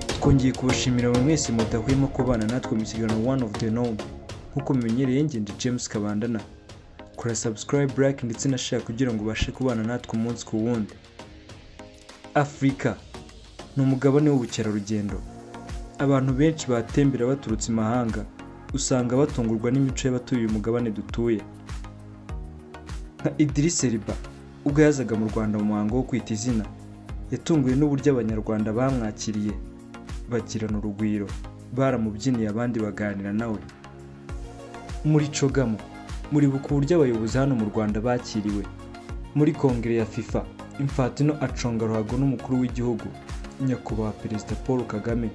twongeye kubashimira buri wese mudahwema kubana natwe mu kiganiro one of the norm nk'uko mumenyereye njye ndi james kabandana kora subscribe like ndetse na share kugira ngo ubashe kubana natwe umunsi ku wundi afurika ni umugabane w'ubukerarugendo abantu benshi batembera baturutse imahanga usanga batungurwa n'imico y'abatuye uyu mugabane dutuye nka idirisi riba ubwo yazaga mu rwanda mu muhango wo kwita izina yatunguwe n'uburyo abanyarwanda bamwakiriye bagirana urugwiro baramubyiniye abandi baganira nawe muri cogamo muribuka uburyo abayobozi hano mu rwanda bakiriwe muri kongere ya fifa imfatino aconga ruhago n'umukuru w'igihugu nyakubahwa perezida paul kagame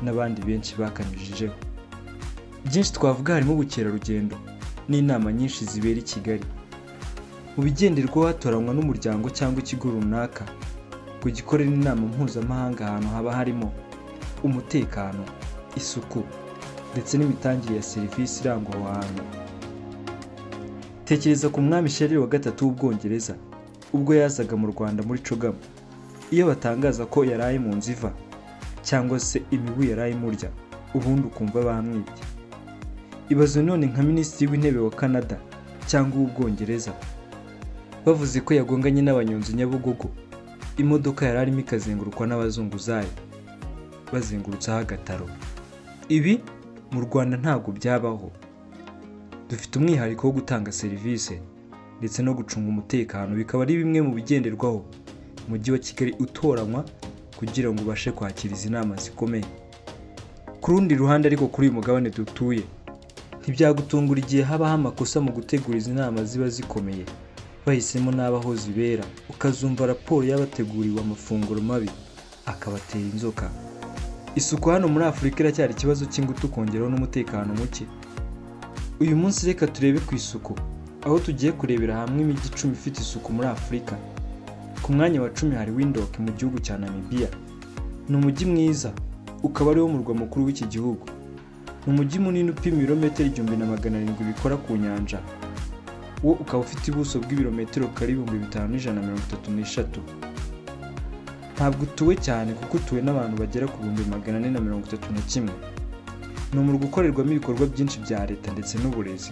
n'abandi benshi bakanyujijeho byinshi twavuga harimo ubukerarugendo n'inama nyinshi zibera i kigali mu bigenderwaho hatoranywa n'umuryango cyangwa ikigo runaka ngo gikorere inama mpuzamahanga ahantu haba harimo umutekano isuku ndetse n'imitangire ya serivisi irangwa aho hantu tekereza ku mwami sherire wa gatatu w'ubwongereza ubwo yazaga mu rwanda muri cogama iyo batangaza ko yaraye mu nzu iva cyangwa se imibu yaraye imurya ubundi ukumva bamwibye ibaze none nka minisitiri w'intebe wa canada cyangwa uw'ubwongereza bavuze ko yagonganye n'abanyonzi nyabugogo imodoka yari arimo ikazengurukwa n'abazunguzayi bazengurutseho agataro ibi mu rwanda ntabwo byabaho dufite umwihariko wo gutanga serivisi ndetse no gucunga umutekano bikaba ari bimwe mu bigenderwaho umujyi wa kigali utoranywa kugira ngo ubashe kwakira izi nama zikomeye ku rundi ruhande ariko kuri uyu mugabane dutuye ntibyagutungura igihe habaho amakosa mu gutegura izi nama ziba zikomeye bahisemo n'abaho zibera ukazumva raporo y'abateguriwe amafunguro mabi akabatera inzoka isuku hano muri afurika iracyari ikibazo cy'ingutu kongeraho n'umutekano muke uyu munsi reka turebe ku isuku aho tugiye kurebera hamwe imijyi icumi ifite isuku muri afurika ku mwanya wa cumi hari windhoek mu gihugu cya namibia ni umujyi mwiza ukaba ariwo murwa mukuru w'iki gihugu ni umujyi munini upima ibirometero igihumbi na magana arindwi bikora ku nyanja wo ukaba ufite ubuso bw'ibirometero kare ibihumbi bitanu n'ijana na mirongo itatu n'eshatu ntabwo utuwe cyane kuko utuwe n'abantu bagera ku bihumbi magana ane na mirongo itatu na kimwe ni umurwa ukorerwamo ibikorwa byinshi bya leta ndetse n'uburezi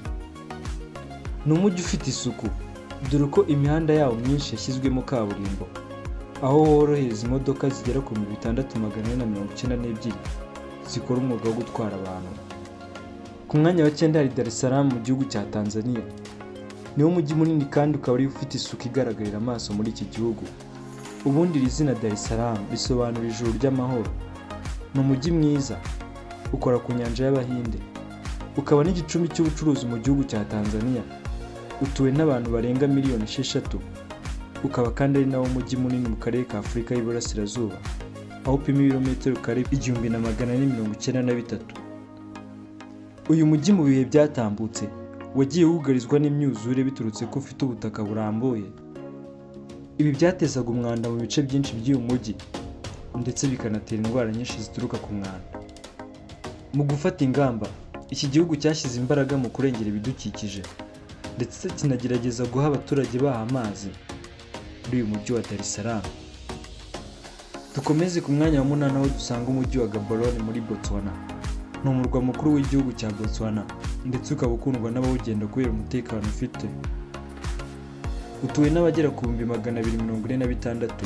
ni umujyi ufite isuku dore ko imihanda yawo myinshi yashyizwemo kaburimbo aho worohereza imodoka zigera ku bihumbi bitandatu magana ane na mirongo icyenda n'ebyiri zikora umwuga wo gutwara abantu ku mwanya wa cyenda hari Dar es Salaam mu gihugu cya Tanzania niwo mujyi munini kandi ukaba ari ufite isuku igaragarira amaso muri iki gihugu ubundi iri zina Dar es Salaam risobanura ijuru ry'amahoro ni umujyi mwiza ukora ku nyanja y'abahinde ukaba n'igicumbi cy'ubucuruzi mu gihugu cya Tanzania utuwe n'abantu barenga miliyoni esheshatu ukaba kandi ari nawo mujyi munini mu karere ka Afurika y'Iburasirazuba aho upima ibirometero kare igihumbi na magana ane mirongo icyenda na bitatu uyu mujyi mu bihe byatambutse wagiye wugarizwa n'imyuzure biturutse ko ufite ubutaka burambuye ibi byatezaga umwanda mu bice byinshi by'uyu mujyi ndetse bikanatera indwara nyinshi zituruka ku mwanda mu gufata ingamba iki gihugu cyashyize imbaraga mu kurengera ibidukikije ndetse kinagerageza guha abaturage baha amazi muri uyu mujyi wa Dar es Salaam dukomeze ku mwanya wa munani aho dusanga umujyi wa Gaborone muri Botswana ni umurwa mukuru w'igihugu cya Botswana ndetse ukaba ukundwa n'abawugenda kubera umutekano ufite utuwe n'abagera ku bihumbi magana abiri mirongo ine na bitandatu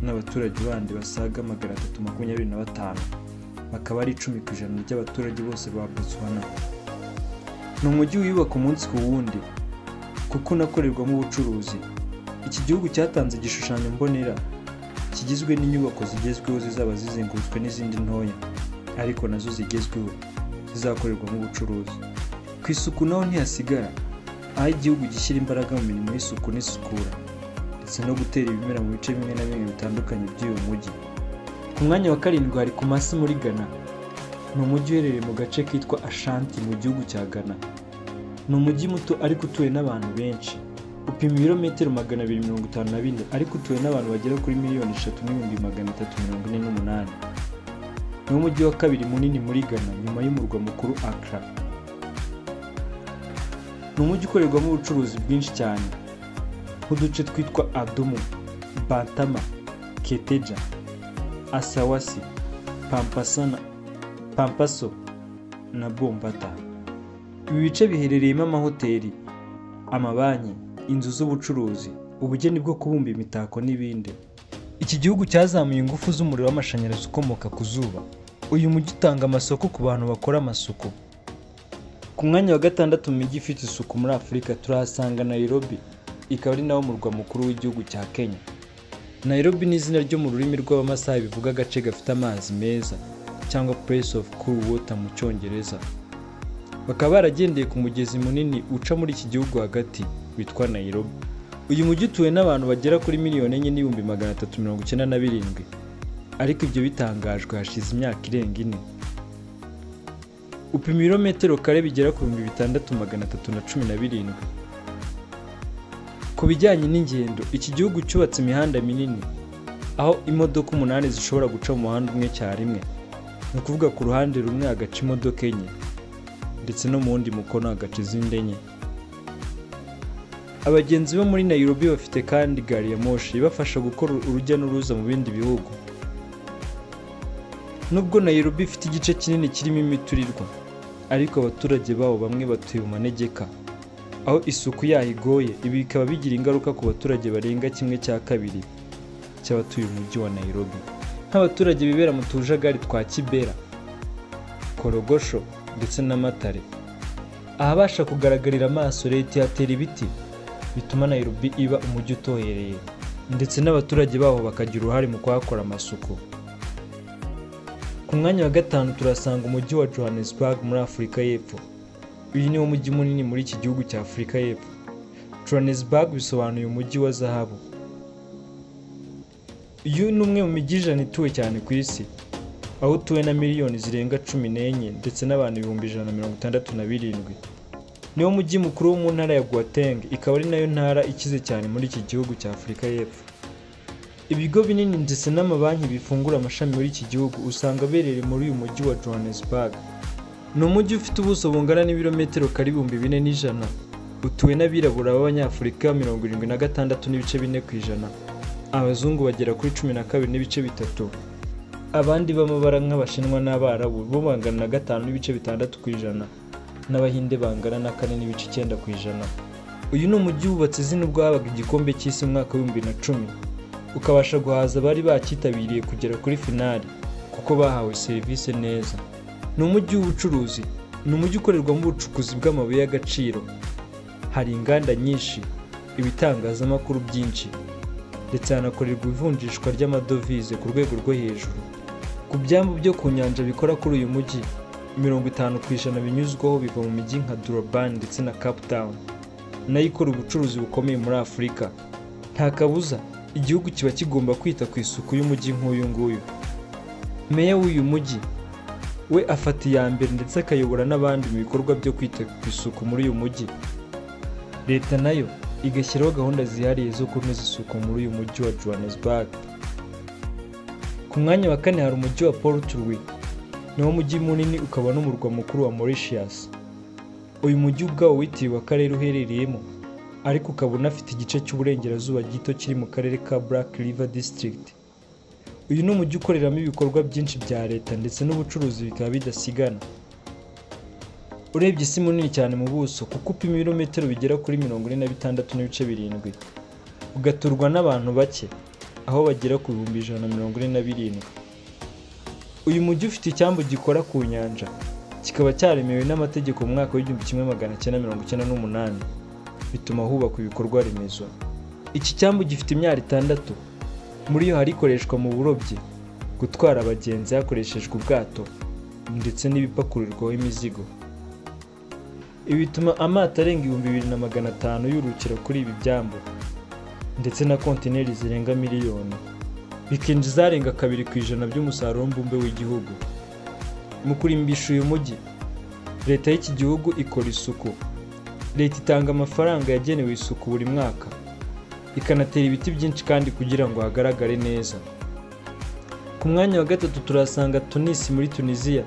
n'abaturage bandi basaga magana atatu makumyabiri na batanu bakaba ari icumi ku ijana ry'abaturage bose ba Botswana ni umujyi wiyubaka umunsi ku wundi kuko unakorerwamo ubucuruzi iki gihugu cyatanze igishushanyo mbonera kigizwe n'inyubako zigezweho zizaba zizengurutswe n'izindi ntoya ariko nazo zigezweho zizakorerwamo ubucuruzi ku isuku naho ntihasigara aho igihugu gishyira imbaraga mu mirimo y'isuku n'isukura ndetse no gutera ibimera mu bice bimwe na bimwe bitandukanye by'uyu mujyi ku mwanya wa karindwi hari Kumasi muri Ghana ni umujyi uherereye mu gace kitwa Ashanti mu gihugu cya Ghana ni umujyi muto ariko utuwe n'abantu benshi upima ibirometero magana abiri mirongo itanu na bine ariko utuwe n'abantu bagera kuri miliyoni eshatu n'ibihumbi magana atatu mirongo ine n'umunani ni umujyi wa kabiri munini muri Ghana nyuma y'umurwa mukuru Accra ni umujyi ukorerwamo ubucuruzi bwinshi cyane nk'uduce twitwa Adumu Bantama Keteja Asawasi pampasana pampaso na bombata ibi bice biherereyemo amahoteli amabanki inzu z'ubucuruzi ubugeni bwo kubumba imitako n'ibindi iki gihugu cyazamuye ingufu z'umuriro w'amashanyarazi ukomoka ku zuba uyu mujyi utanga amasoko ku bantu bakora amasuku ku mwanya wa gatandatu mu mijyi ifite isuku muri afurika turahasanga nairobi ikaba ari nawo murwa mukuru w'igihugu cya kenya nairobi ni izina ryo mu rurimi rw'abamasayi bivuga agace gafite amazi meza cyangwa place of cool water mu cyongereza bakaba baragendeye ku mugezi munini uca muri iki gihugu hagati witwa nairobi uyu mujyi utuwe n'abantu bagera kuri miliyoni enye n'ibihumbi magana atatu mirongo icyenda na birindwi ariko ibyo bitangajwe hashize imyaka irenga ine upima ibirometero kare bigera ku bihumbi bitandatu magana atatu na cumi na birindwi ku bijyanye n'ingendo iki gihugu cyubatse imihanda minini aho imodoka umunani zishobora guca mu muhanda umwe icyarimwe ni ukuvuga ku ruhande rumwe hagaca imodoka enye ndetse no mu wundi mukono hagaca izindi enye abagenzi bo muri Nairobi bafite kandi gari ya moshi ibafasha gukora urujya n'uruza mu bindi bihugu nubwo Nairobi ifite igice kinini kirimo imiturirwa ariko abaturage bawo bamwe batuye mu manegeka aho isuku yaho igoye ibi bikaba bigira ingaruka ku baturage barenga kimwe cya kabiri cy'abatuye umujyi wa Nairobi nk'abaturage bibera mu tujagari twa Kibera Korogosho ndetse n'Amatare ahabasha kugaragarira amaso leta ihatera ibiti bituma Nairobi iba umujyi utohereye ndetse n'abaturage baho bakagira uruhare mu kuhakora amasuku ku mwanya wa gatanu turasanga umujyi wa Johannesburg muri Afurika y'Epfo uyu niwo mujyi munini muri iki gihugu cya Afurika y'Epfo Johannesburg bisobanuye umujyi wa zahabu uyu ni umwe mu mijyi ijana ituwe cyane ku isi aho utuwe na miliyoni zirenga cumi n'enye ndetse n'abantu ibihumbi ijana na mirongo itandatu na birindwi niwo mujyi mukuru wo mu ntara ya Gauteng ikaba ari nayo ntara ikize cyane muri iki gihugu cya Afurika y'Epfo ibigo binini ndetse n'amabanki bifungura amashami muri iki gihugu usanga abereye muri uyu mujyi wa Johannesburg ni umujyi ufite ubuso bungana n'ibirometero kare ibihumbi bine n'ijana utuwe n'abirabura b'abanyafurika mirongo irindwi na gatandatu n'ibice bine ku ijana abazungu bagera kuri cumi na kabiri n'ibice bitatu abandi b'amabara nk'abashinwa n'abarabu bo bangana na gatanu n'ibice bitandatu ku ijana n'abahinde bangana na kane n'ibice icyenda ku ijana uyu ni umujyi wubatse izina ubwo habaga igikombe cy'isi mu mwaka w'ibihumbi bibiri na cumi ukabasha guhaza abari bacyitabiriye kugera kuri finali kuko bahawe serivisi neza ni umujyi w'ubucuruzi ni umujyi ukorerwamo ubucukuzi bw'amabuye y'agaciro hari inganda nyinshi ibitangazamakuru byinshi ndetse hanakorerwa ivunjishwa ry'amadovize ku rwego rwo hejuru ku byambu byo ku nyanja bikora kuri uyu mujyi mirongo itanu ku ijana binyuzwaho biva mu mijyi nka Durban ndetse na Cape Town nayo ikora ubucuruzi bukomeye muri Afurika nta kabuza igihugu kiba kigomba kwita ku isuku y'umujyi nk'uyu nguyu meya w'uyu mujyi we afata iya mbere ndetse akayobora n'abandi mu bikorwa byo kwita ku isuku muri uyu mujyi leta nayo igashyiraho gahunda zihariye zo kunoza isuku muri uyu mujyi wa Johannesburg ku mwanya wa kane hari umujyi wa Port Louis niwo mujyi munini ukaba n'umurwa mukuru wa Mauritius uyu mujyi ubwawo witiriwe akarere uherereyemo ariko ukaba unafite igice cy'uburengerazuba gito kiri mu karere ka Black River District uyu ni umujyi ukoreramo ibikorwa byinshi bya leta ndetse n'ubucuruzi bikaba bidasigana urebye isi munini cyane mu buso kuko upima ibirometero bigera kuri mirongo ine na bitandatu n'ibice birindwi ugaturwa n'abantu bake aho bagera ku bihumbi ijana na mirongo ine na birindwi uyu mujyi ufite icyambu gikora ku nyanja kikaba cyaremewe n'amategeko mu mwaka w'igihumbi kimwe magana cyenda mirongo icyenda n'umunani bituma hubakwa ibikorwa remezo iki cyambu gifite imyaro itandatu muri yo hari ikoreshwa mu burobyi gutwara abagenzi hakoreshejwe ubwato ndetse n'ibipakurirwaho imizigo ibi bituma amato arenga ibihumbi bibiri na magana atanu yurukira kuri ibi byambu ndetse na kontineri zirenga miliyoni bikinjiza arenga kabiri ku ijana by'umusaruro mbumbe w'igihugu mu kurimbisha uyu mujyi leta y'iki gihugu ikora isuku leta itanga amafaranga yagenewe isuku buri mwaka ikanatera ibiti byinshi kandi kugira ngo hagaragare neza ku mwanya wa gatatu turasanga tunisi muri tunisiya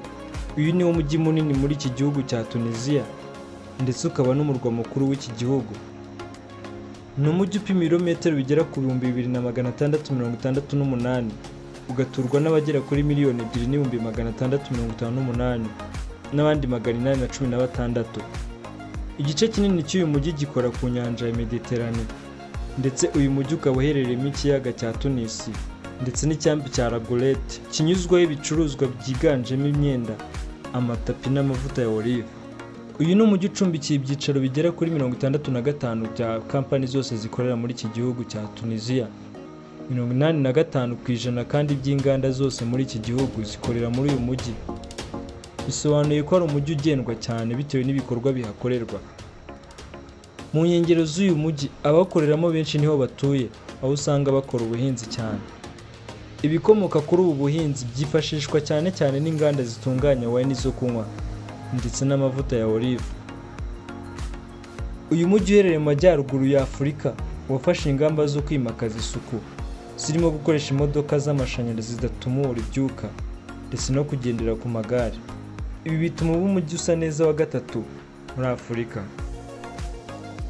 uyu niwo mujyi munini muri iki gihugu cya tunisiya ndetse ukaba n'umurwa mukuru w'iki gihugu ni umujyi upima ibirometero bigera ku bihumbi bibiri na magana atandatu mirongo itandatu n'umunani ugaturwa n'abagera kuri miliyoni ebyiri n'ibihumbi magana atandatu mirongo itanu n'umunani n'abandi magana inani na cumi na batandatu igice kinini cy'uyu mujyi gikora ku nyanja ya mediterane ndetse uyu mujyi ukaba uherereyemo ikiyaga cya tunisi ndetse n'icyambu cya ragolete kinyuzwaho ibicuruzwa byiganjemo imyenda amatapi n'amavuta ya olive uyu ni umujyi ucumbikiye ibyicaro bigera kuri mirongo itandatu na gatanu bya kampani zose zikorera muri iki gihugu cya tunisiya mirongo inani na gatanu ku ijana kandi by'inganda zose muri iki gihugu zikorera muri uyu mujyi bisobanuye ko ari umujyi ugendwa cyane bitewe n'ibikorwa bihakorerwa mu nkengero z'uyu mujyi abawukoreramo benshi niho batuye aho usanga bakora ubuhinzi cyane ibikomoka kuri ubu buhinzi byifashishwa cyane cyane n'inganda zitunganya wayini zo kunywa ndetse n'amavuta ya olive uyu mujyi uherereye mu majyaruguru ya afurika wafashe ingamba zo kwimakaza isuku zirimo gukoresha imodoka z'amashanyarazi zidatumura ibyuka ndetse no kugendera ku magare ibi bituma uba umujyi usa neza wa gatatu muri afurika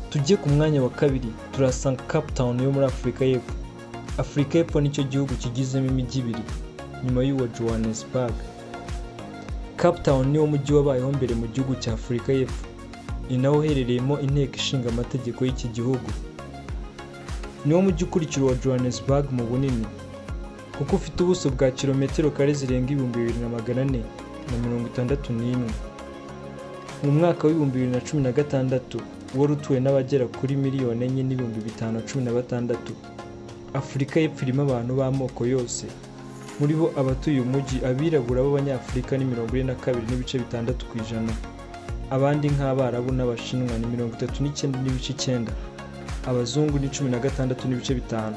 tujye ku mwanya wa kabiri turasanga cape town yo muri afurika y'epfo afurika y'epfo nicyo gihugu kigizemo imijyi ibiri nyuma y'uwa johannesburg cape town niwo mujyi wabayeho mbere mu gihugu cya afurika y'epfo ni nawo uherereyemo inteko ishinga amategeko y'iki gihugu niwo mujyi ukurikira uwa johannesburg mu bunini kuko ufite ubuso bwa kilometero kare zirenga ibihumbi bibiri na magana ane na mirongo itandatu n'imwe mu mwaka w'ibihumbi bibiri na cumi na gatandatu wari utuwe n'abagera kuri miliyoni enye n'ibihumbi bitanu na cumi na batandatu afurika y'epfo irimo abantu b'amoko yose muri bo abatuye umujyi abirabura b'abanyafurika ni mirongo ine na kabiri n'ibice bitandatu ku ijana abandi nk'abarabu n'abashinwa ni mirongo itatu n'icyenda n'ibice icyenda abazungu ni cumi na gatandatu n'ibice bitanu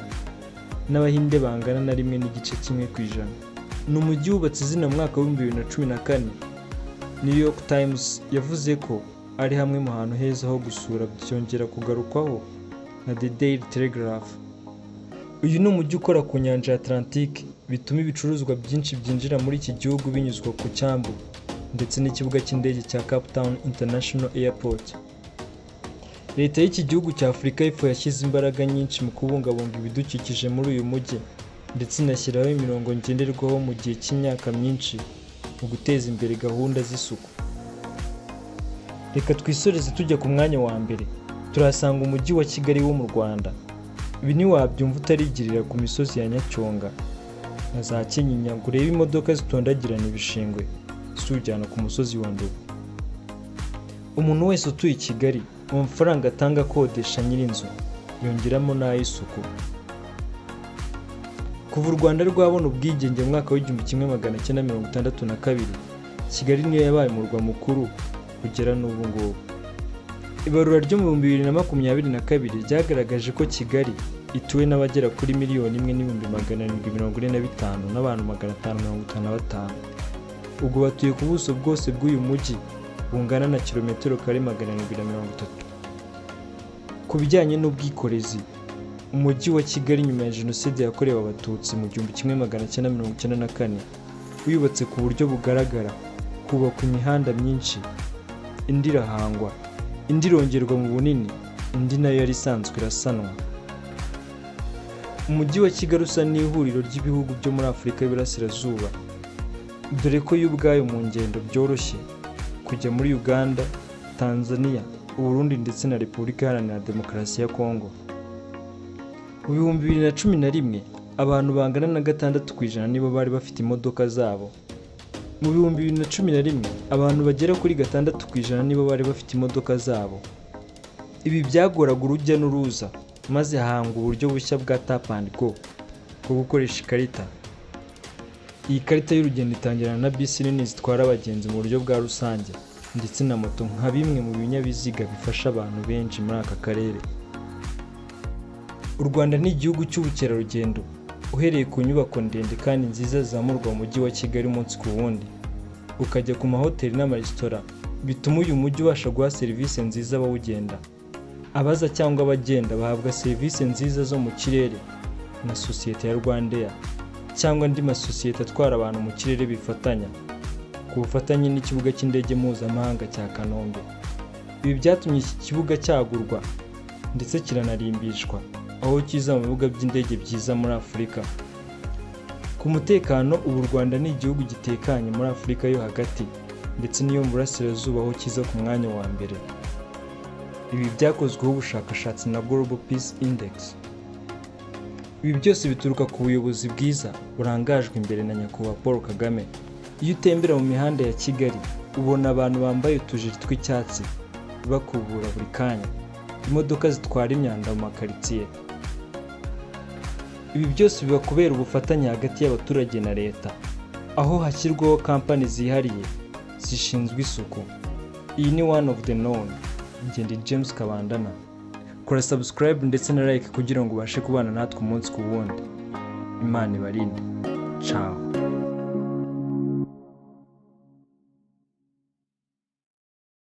n'abahinde bangana na rimwe n'igice kimwe ku ijana ni umujyi wubatse izina mu mwaka w'ibihumbi bibiri na cumi na kane new york times yavuze ko ari hamwe mu hantu heza ho gusura byongera kugarukwaho na the daily telegraph uyu ni umujyi ukora ku nyanja ya atlantique bituma ibicuruzwa byinshi byinjira muri iki gihugu binyuzwa ku cyambu ndetse n'ikibuga cy'indege cya cape town international airport leta y'iki gihugu cya afurika y'epfo yashyize imbaraga nyinshi mu kubungabunga ibidukikije muri uyu mujyi ndetse inashyiraho imirongo ngenderwaho mu gihe cy'imyaka myinshi mu guteza imbere gahunda z'isuku reka twisoreze tujya ku mwanya wa mbere turahasanga umujyi wa kigali wo mu rwanda ibi ntiwabyumva utarigirira ku misozi ya nyacyonga na za kinyinya ngo urebe imodoka zitondagirana ibishingwe ziwujyana ku musozi wa nduba umuntu wese utuye i kigali mu mafaranga atanga akodesha nyir'inzu yongeramo n'ay'isuku kuva u rwanda rwabona ubwigenge mu mwaka w'igihumbi kimwe magana cyenda mirongo itandatu na kabiri kigali niyo yabaye umurwa mukuru kugera n'ubu ngubu ibarura ryo mu bihumbi bibiri na makumyabiri na kabiri ryagaragaje ko kigali ituwe n'abagera kuri miliyoni imwe n'ibihumbi magana arindwi mirongo ine na bitanu n'abantu magana atanu mirongo itanu na batanu ubwo batuye ku buso bwose bw'uyu mujyi bungana na kilometero kare magana arindwi na mirongo itatu ku bijyanye n'ubwikorezi umujyi wa kigali nyuma ya jenoside yakorewe abatutsi mu gihumbi kimwe magana cyenda mirongo icyenda na kane wiyubatse ku buryo bugaragara hubakwa imihanda myinshi indi irahangwa indi irongerwa mu bunini indi nayo yari isanzwe irasanwa umujyi wa kigali usa n'ihuriro ry'ibihugu byo muri afurika y'iburasirazuba dore ko yo ubwayo mu ngendo byoroshye kujya muri uganda tanzania uburundi ndetse na repubulika iharanira demokarasi ya kongo mu bihumbi bibiri na cumi na rimwe abantu bangana na gatandatu ku ijana nibo bari bafite imodoka zabo mu bihumbi bibiri na cumi na rimwe abantu bagera kuri gatandatu ku ijana nibo bari bafite imodoka zabo ibi byagoraga urujya n'uruza maze hahangwa uburyo bushya bwa tap and go bwo gukoresha ikarita iyi karita y'urugendo itangirana na bisi nini zitwara abagenzi mu buryo bwa rusange ndetse na moto nka bimwe mu binyabiziga bifasha abantu benshi muri aka karere u rwanda ni igihugu cy'ubukerarugendo uhereye ku nyubako ndende kandi nziza zizamurwa mu mujyi wa kigali umunsi ku wundi ukajya ku mahoteli n'amaresitora bituma uyu mujyi ubasha guha serivisi nziza abawugenda abaza cyangwa abagenda bahabwa serivisi nziza zo mu kirere na sosiyete ya rwandair cyangwa andi masosiyete atwara abantu mu kirere bifatanya ku bufatanye n'ikibuga cy'indege mpuzamahanga cya kanombe ibi byatumye iki kibuga cyagurwa ndetse kiranarimbishwa aho kiza mu bibuga by'indege byiza muri afurika ku mutekano ubu u rwanda ni igihugu gitekanye muri afurika yo hagati ndetse n'iyo mu burasirazuba aho kiza ku mwanya wa mbere ibi byakozweho ubushakashatsi na global peace index ibi byose bituruka ku buyobozi bwiza burangajwe imbere na nyakubahwa paul kagame iyo utembera mu mihanda ya kigali ubona abantu bambaye utujiri tw'icyatsi bakubura buri kanya imodoka zitwara imyanda mu makaritsiye ibi byose biba kubera ubufatanye hagati y'abaturage na leta aho hashyirwaho kampani zihariye zishinzwe isuku iyi ni one of the known ngende james kabandana kora subscribe ndetse na like kugira ngo ubashe kubana natwe umunsi ku wundi imana ibarinde ciao